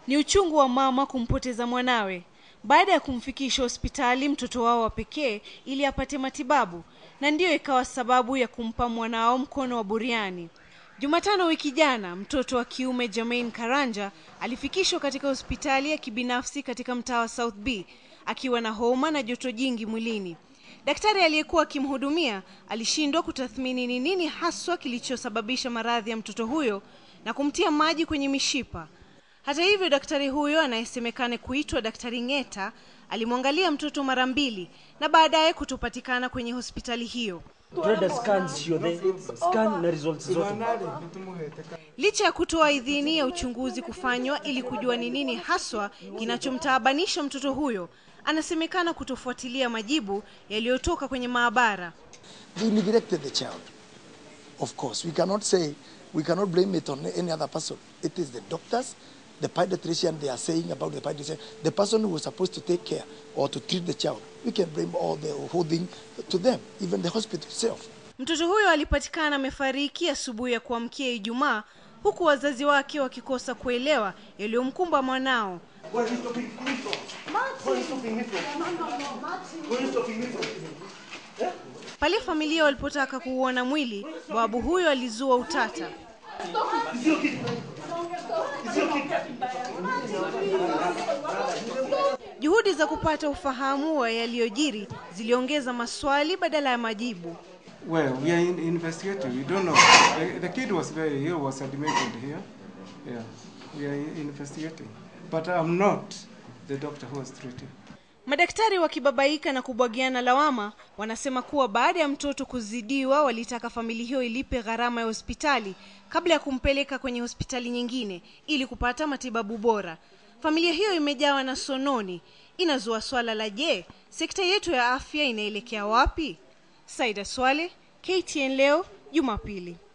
Ni uchungu wa mama kumpoteza mwanawe baada ya kumfikisha hospitali mtoto wao wa pekee ili apate matibabu, na ndiyo ikawa sababu ya kumpa mwanao mkono wa buriani. Jumatano wiki jana, mtoto wa kiume Jermaine Karanja alifikishwa katika hospitali ya kibinafsi katika mtaa wa South B akiwa na homa na joto jingi mwilini. Daktari aliyekuwa akimhudumia alishindwa kutathmini ni nini haswa kilichosababisha maradhi ya mtoto huyo na kumtia maji kwenye mishipa. Hata hivyo, daktari huyo anayesemekana kuitwa Daktari Ng'eta alimwangalia mtoto mara mbili na baadaye kutopatikana kwenye hospitali hiyo. Tuenda scans sio the scan na results zote. Licha ya kutoa idhini ya uchunguzi kufanywa ili kujua ni nini haswa kinachomtaabanisha mtoto huyo, anasemekana kutofuatilia majibu yaliyotoka kwenye maabara. They neglected the child. Of course, we cannot say, we cannot blame it on any other person. It is the doctors, the pediatrician, they are saying about the pediatrician, the person who was supposed to take care or to treat the child. We can blame all the whole thing to them, even the hospital itself. Mtoto huyo alipatikana amefariki asubuhi ya kuamkia Ijumaa, huku wazazi wake wakikosa kuelewa yaliyomkumba mwanao. Pale familia walipotaka kuuona mwili, babu huyo alizua utata. Juhudi za kupata ufahamu wa yaliyojiri ziliongeza maswali badala ya majibu. Well, we are in investigating. We don't know. The, the kid was very ill, was admitted here. Yeah, we are in- investigating. But I'm not the doctor who was treating. Madaktari wakibabaika na kubwagiana lawama, wanasema kuwa baada ya mtoto kuzidiwa, walitaka familia hiyo ilipe gharama ya hospitali kabla ya kumpeleka kwenye hospitali nyingine ili kupata matibabu bora. Familia hiyo imejawa na sononi, inazua swala la je, sekta yetu ya afya inaelekea wapi? Saida Swale, KTN leo Jumapili.